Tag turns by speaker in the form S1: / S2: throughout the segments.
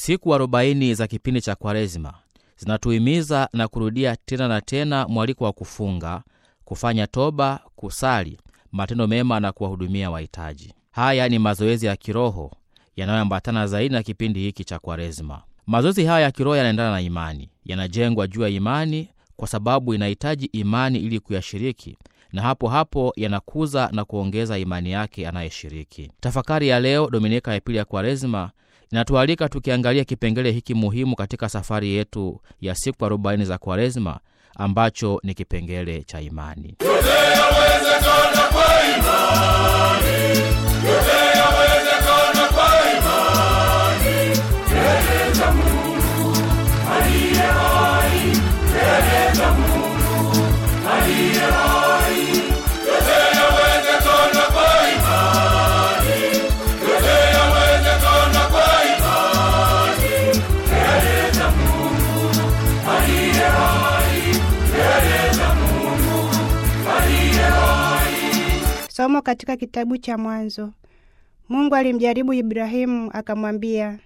S1: Siku arobaini za kipindi cha Kwaresima zinatuhimiza na kurudia tena na tena mwaliko wa kufunga, kufanya toba, kusali, matendo mema na kuwahudumia wahitaji. Haya ni mazoezi ya kiroho yanayoambatana zaidi na kipindi hiki cha Kwaresima. Mazoezi haya ya kiroho yanaendana na imani, yanajengwa juu ya imani kwa sababu inahitaji imani ili kuyashiriki, na hapo hapo yanakuza na kuongeza imani yake anayeshiriki. Tafakari ya leo, Dominika ya pili ya Kwaresima, inatualika tukiangalia kipengele hiki muhimu katika safari yetu ya siku arobaini za Kwaresima ambacho ni kipengele cha imani.
S2: Yote yawezekana kwa imani. Yote yawezekana kwa imani. Mbele za Mungu aliye hai. Mbele za Mungu aliye hai. Yote yawezekana kwa imani. Yote yawezekana kwa imani. Mbele za Mungu aliye hai. Mbele za Mungu aliye hai.
S3: Somo katika kitabu cha Mwanzo. Mungu alimjaribu Ibrahimu akamwambia,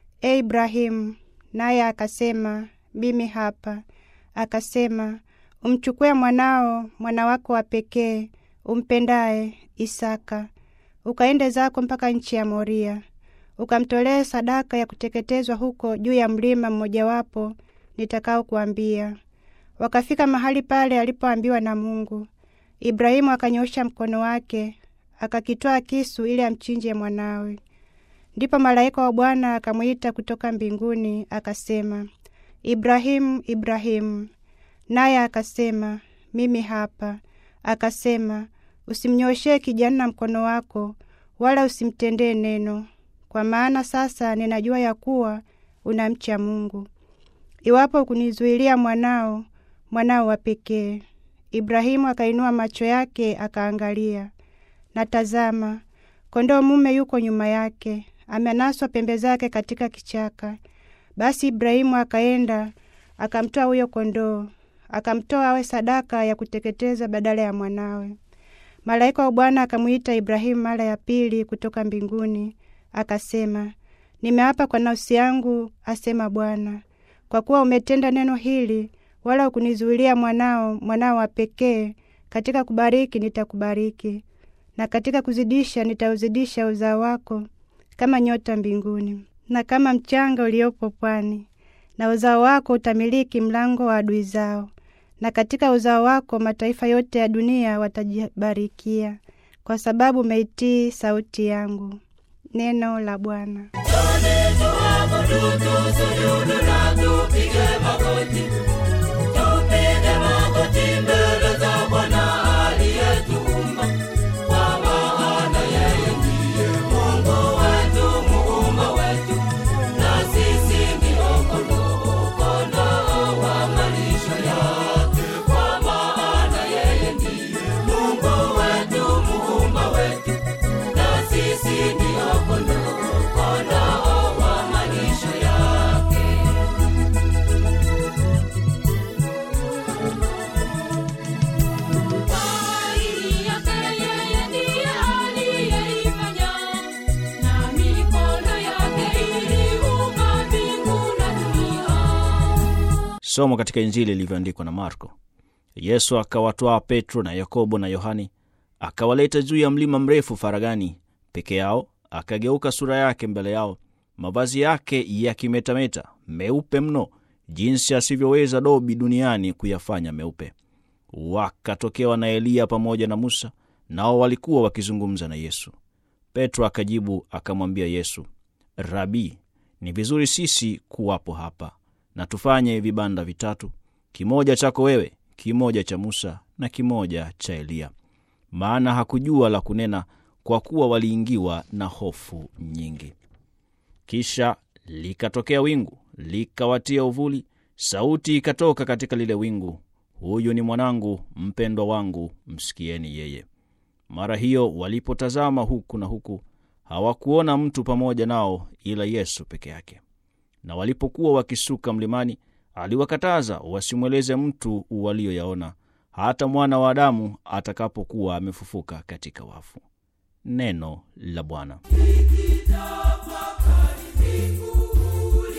S3: E Ibrahimu, naye akasema, mimi hapa. Akasema, umchukue mwanao, mwana wako wa pekee, umpendaye, Isaka, ukaende zako mpaka nchi ya Moria, ukamtolee sadaka ya kuteketezwa huko juu ya mlima mmojawapo nitakao kuambia. Wakafika mahali pale alipoambiwa na Mungu. Ibrahimu akanyosha mkono wake akakitwaa kisu ili amchinje mwanawe. Ndipo malaika wa Bwana akamwita kutoka mbinguni akasema, Ibrahimu, Ibrahimu. Naye akasema, mimi hapa. Akasema, usimnyoshee kijana mkono wako, wala usimtendee neno, kwa maana sasa ninajua ya kuwa unamcha Mungu. Iwapo kunizuilia mwanao, mwanao wa pekee. Ibrahimu akainua macho yake akaangalia, na tazama, kondoo mume yuko nyuma yake, amenaswa pembe zake katika kichaka. Basi Ibrahimu akaenda akamtoa huyo kondoo, akamtoa awe sadaka ya kuteketeza badala ya mwanawe. Malaika wa Bwana akamwita Ibrahimu mara ya pili kutoka mbinguni, akasema, nimeapa kwa nafsi yangu, asema Bwana, kwa kuwa umetenda neno hili wala ukunizuilia mwanao, mwanao wa pekee. Katika kubariki nitakubariki, na katika kuzidisha nitauzidisha uzao wako kama nyota mbinguni na kama mchanga uliopo pwani, na uzao wako utamiliki mlango wa adui zao, na katika uzao wako mataifa yote ya dunia watajibarikia, kwa sababu umeitii sauti yangu. Neno la Bwana.
S2: Njoni tuabudu, tusujudu na tupige magoti. Tupige magoti mbele za Bwana aliyetuumba. Kwa maana yeye ndiye Mungu wetu, muumba wetu. Na sisi ndio kondoo, kondoo wa malisho yake. Kwa maana yeye ndiye Mungu wetu, muumba wetu. Na sisi ndio kondoo, kondoo wa malisho yake. Kweli yake yeye ndiye aliyeifanya, na mikono yake iliumba mbingu na dunia.
S4: Somo katika Injili ilivyoandikwa na Marko. Yesu akawatwaa Petro na Yakobo na Yohani, akawaleta juu ya mlima mrefu faragani peke yao, akageuka sura yake mbele yao, mavazi yake yakimetameta, meupe mno, jinsi asivyoweza dobi duniani kuyafanya meupe. Wakatokewa na Eliya pamoja na Musa, nao walikuwa wakizungumza na Yesu. Petro akajibu akamwambia Yesu, Rabi, ni vizuri sisi kuwapo hapa, na tufanye vibanda vitatu, kimoja chako wewe, kimoja cha Musa na kimoja cha Eliya. Maana hakujua la kunena, kwa kuwa waliingiwa na hofu nyingi. Kisha likatokea wingu likawatia uvuli, sauti ikatoka katika lile wingu, huyu ni mwanangu mpendwa wangu, msikieni yeye. Mara hiyo walipotazama huku na huku, hawakuona mtu pamoja nao ila Yesu peke yake. Na walipokuwa wakisuka mlimani, aliwakataza wasimweleze mtu walioyaona, hata mwana wa Adamu atakapokuwa amefufuka katika wafu. Neno la Bwana.
S2: Nikitafakari mbinguni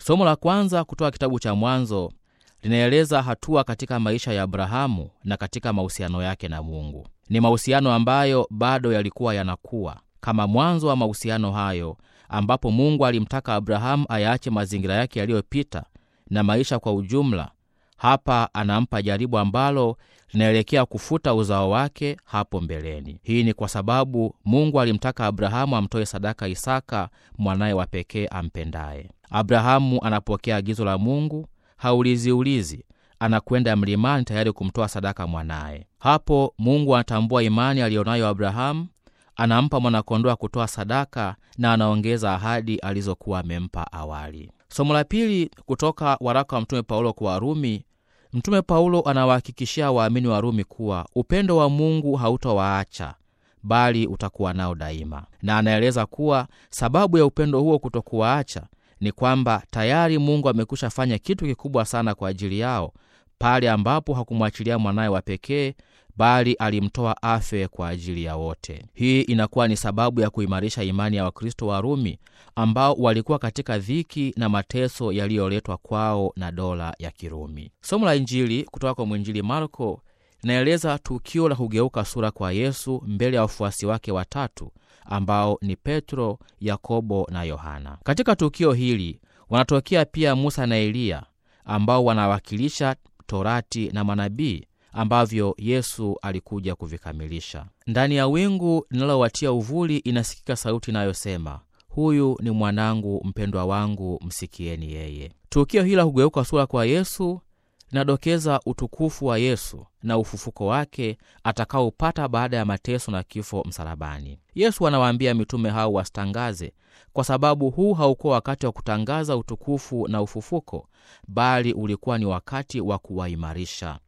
S1: Somo la kwanza kutoka kitabu cha Mwanzo linaeleza hatua katika maisha ya Abrahamu na katika mahusiano yake na Mungu. Ni mahusiano ambayo bado yalikuwa yanakuwa kama mwanzo wa mahusiano hayo, ambapo Mungu alimtaka Abrahamu ayaache mazingira yake yaliyopita na maisha kwa ujumla. Hapa anampa jaribu ambalo linaelekea kufuta uzao wake hapo mbeleni. Hii ni kwa sababu Mungu alimtaka Abrahamu amtoe sadaka Isaka, mwanaye wa pekee ampendaye. Abrahamu anapokea agizo la Mungu, hauliziulizi, anakwenda mlimani tayari kumtoa sadaka mwanaye. Hapo Mungu anatambua imani aliyonayo Abrahamu, anampa mwanakondoo wa kutoa sadaka na anaongeza ahadi alizokuwa amempa awali. Somo la pili kutoka waraka wa Mtume Paulo kwa Warumi. Mtume Paulo anawahakikishia waamini wa Rumi kuwa upendo wa Mungu hautawaacha bali utakuwa nao daima, na anaeleza kuwa sababu ya upendo huo kutokuwaacha ni kwamba tayari Mungu amekwisha fanya kitu kikubwa sana kwa ajili yao pale ambapo hakumwachilia mwanaye wa pekee bali alimtoa afe kwa ajili ya wote. Hii inakuwa ni sababu ya kuimarisha imani ya Wakristo wa Rumi ambao walikuwa katika dhiki na mateso yaliyoletwa kwao na dola ya Kirumi. Somo la Injili kutoka kwa mwinjili Marko linaeleza tukio la kugeuka sura kwa Yesu mbele ya wafuasi wake watatu ambao ni Petro, Yakobo na Yohana. Katika tukio hili wanatokea pia Musa na Eliya ambao wanawakilisha Torati na manabii ambavyo Yesu alikuja kuvikamilisha. Ndani ya wingu linalowatia uvuli inasikika sauti inayosema, huyu ni mwanangu mpendwa wangu, msikieni yeye. Tukio hili la kugeuka sura kwa Yesu linadokeza utukufu wa Yesu na ufufuko wake atakaopata baada ya mateso na kifo msalabani. Yesu anawaambia mitume hao wasitangaze, kwa sababu huu haukuwa wakati wa kutangaza utukufu na ufufuko, bali ulikuwa ni wakati wa kuwaimarisha.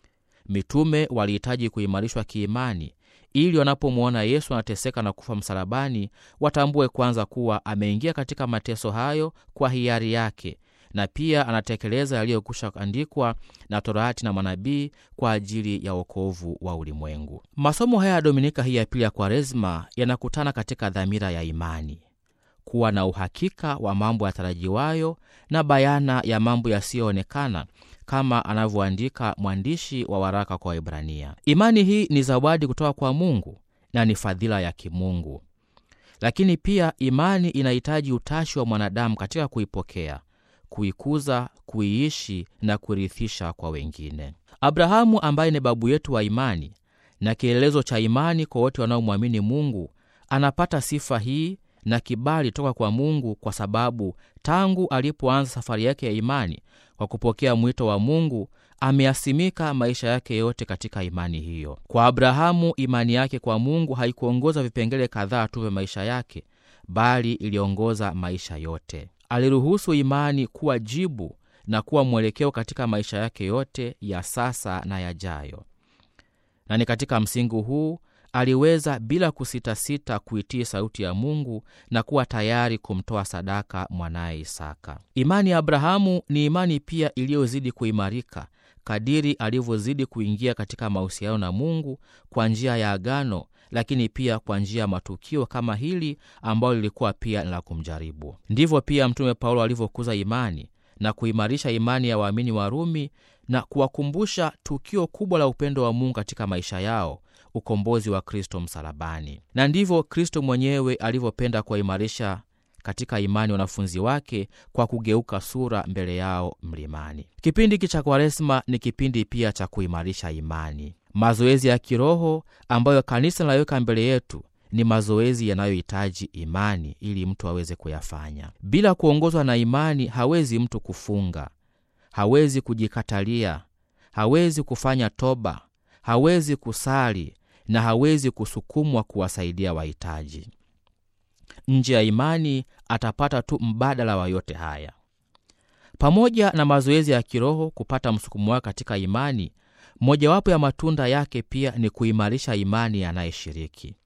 S1: Mitume walihitaji kuimarishwa kiimani ili wanapomwona Yesu anateseka na kufa msalabani, watambue kwanza kuwa ameingia katika mateso hayo kwa hiari yake na pia anatekeleza yaliyokwisha andikwa na Torati na manabii kwa ajili ya wokovu wa ulimwengu. Masomo haya ya Dominika hii ya pili ya Kwaresma yanakutana katika dhamira ya imani, kuwa na uhakika wa mambo yatarajiwayo na bayana ya mambo yasiyoonekana kama anavyoandika mwandishi wa waraka kwa Waebrania. Imani hii ni zawadi kutoka kwa Mungu na ni fadhila ya kimungu, lakini pia imani inahitaji utashi wa mwanadamu katika kuipokea kuikuza, kuiishi na kurithisha kwa wengine. Abrahamu ambaye ni babu yetu wa imani na kielelezo cha imani kwa wote wanaomwamini Mungu anapata sifa hii na kibali toka kwa Mungu kwa sababu tangu alipoanza safari yake ya imani kwa kupokea mwito wa Mungu ameasimika maisha yake yote katika imani hiyo. Kwa Abrahamu, imani yake kwa Mungu haikuongoza vipengele kadhaa tu vya maisha yake, bali iliongoza maisha yote. Aliruhusu imani kuwa jibu na kuwa mwelekeo katika maisha yake yote ya sasa na yajayo, na ni katika msingi huu aliweza bila kusitasita kuitii sauti ya Mungu na kuwa tayari kumtoa sadaka mwanaye Isaka. Imani ya Abrahamu ni imani pia iliyozidi kuimarika kadiri alivyozidi kuingia katika mahusiano na Mungu kwa njia ya agano lakini pia kwa njia ya matukio kama hili ambalo lilikuwa pia la kumjaribu. Ndivyo pia Mtume Paulo alivyokuza imani na kuimarisha imani ya waamini wa Rumi na kuwakumbusha tukio kubwa la upendo wa Mungu katika maisha yao, ukombozi wa Kristo msalabani. Na ndivyo Kristo mwenyewe alivyopenda kuwaimarisha katika imani wanafunzi wake kwa kugeuka sura mbele yao mlimani. Kipindi hiki cha Kwaresma ni kipindi pia cha kuimarisha imani. Mazoezi ya kiroho ambayo kanisa linaweka mbele yetu ni mazoezi yanayohitaji imani ili mtu aweze kuyafanya. Bila kuongozwa na imani, hawezi mtu kufunga, hawezi kujikatalia, hawezi kufanya toba, hawezi kusali na hawezi kusukumwa kuwasaidia wahitaji. Nje ya imani atapata tu mbadala wa yote haya. Pamoja na mazoezi ya kiroho kupata msukumo wake katika imani, mojawapo ya matunda yake pia ni kuimarisha imani yanayeshiriki.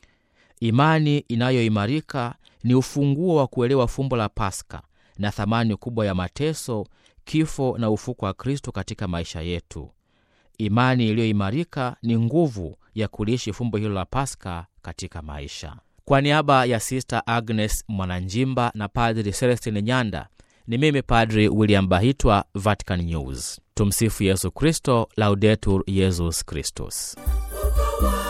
S1: Imani inayoimarika ni ufunguo wa kuelewa fumbo la Paska na thamani kubwa ya mateso, kifo na ufuko wa Kristo katika maisha yetu. Imani iliyoimarika ni nguvu ya kuliishi fumbo hilo la Paska katika maisha. Kwa niaba ya Sista Agnes Mwananjimba na Padri Celestin Nyanda, Ni mimi Padri William Bahitwa, Vatican News. Tumsifu Yesu Kristo, Laudetur Yesus Kristus.
S2: Ukawa